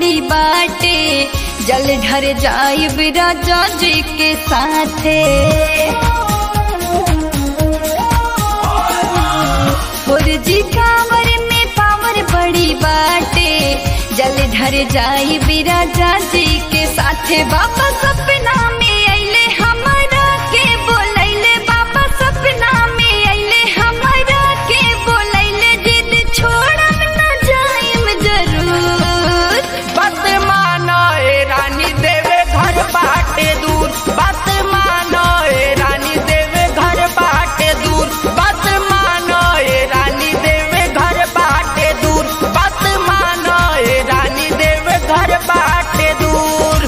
बड़ी बाटे जल ढर जाइब राजा जी के साथे और जी कांवर में पावर बड़ी बाटे जल ढर जाइब राजा जी के साथे बाबा सपना में अइले हमरा के बोलैले बाबा सपना में अइले हमरा के बोलैले जिद छोड़म न जाइम जरूर बात मानो ए रानी देवे घर बाटे दूर बात मानो ए रानी देवे घर बाटे दूर बात मानो ए रानी देवे घर बाटे दूर बात मानो ए रानी देवे घर बाटे दूर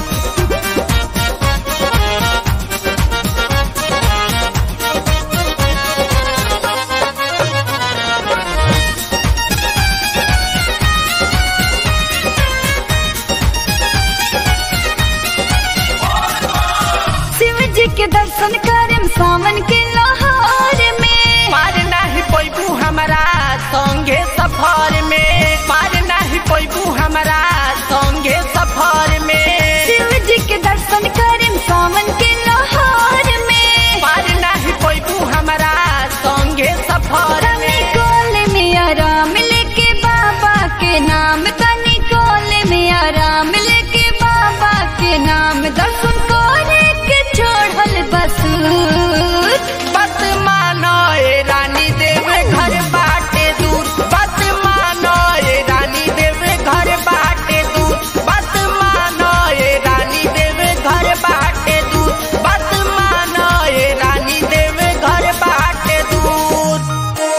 शिव जी के दर्शन करम सावन के लोहार में पार नाही पैबू हमारा संगे सफर में पार नाही पैबू हमारा संगे सफर में शिव जी के दर्शन करम सावन के लोहार में पार नाही पैबू हमारा संगे सफर तनी में कोल में आराम लेके बाबा के नाम तनी कोल में आराम लेके बाबा के नाम दर्शन करे के छोड़ल बसूर बात मानो ए रानी देवे घर बाटे दूर बात मानो ए रानी देवे घर बाटे दूर बात मानो ए रानी देवे घर बाटे दूर बात मानो ए रानी देवे घर बाटे दूर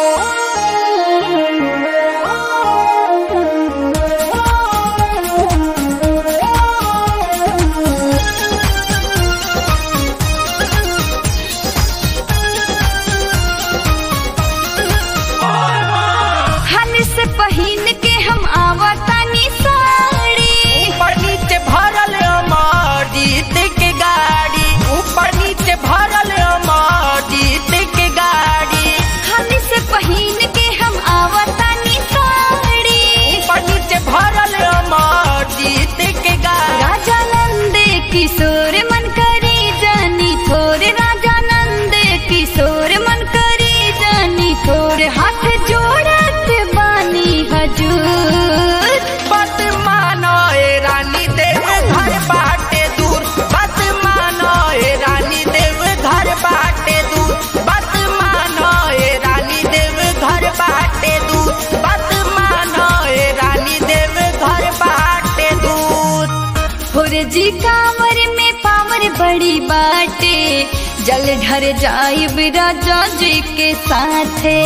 हल से पहिन के हम आवतानी साड़ी ऊपर नीचे भरल अमर जीत के गाड़ी ऊपर नीचे भरल अमर जीत के गाड़ी हल से पहिन के हम आवतानी साड़ी ऊपर नीचे भरल अमर जीत के गाड़ी राजा नंद किशोर मन करी जानी थोर राजा नंद किशोर मन करी जानी थोर हाथ जोड़त बानी हजूर बात मानो ए रानी देवे घर बाटे दूर बात मानो ए रानी देवे घर बाटे दूर बात मानो ए रानी देवे घर बाटे दूर बात मानो ए रानी देवे घर बाटे दूर और जी कांवर में पावर बड़ी बाटे जल ढर जाइब राजा जी के साथे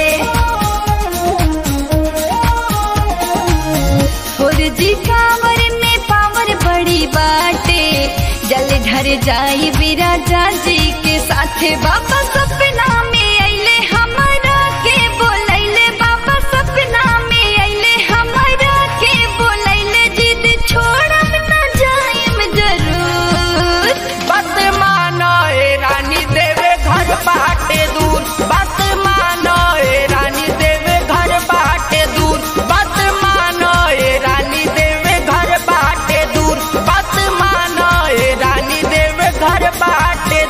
और जी कांवर में पावर बड़ी बाटे जल ढर जाइब राजा जी के साथे बाबा सपना में अइले हमरा के बोलैले बाबा सपना में अइले हमरा के बोलैले जिद छोड़म न जाइम जरूर बात मानो ए रानी देवे घर बाटे दूर बात मानो ए रानी देवे घर बाटे दूर बात मानो ए रानी देवे घर बाटे दूर बात मानो ए रानी देवे घर बाटे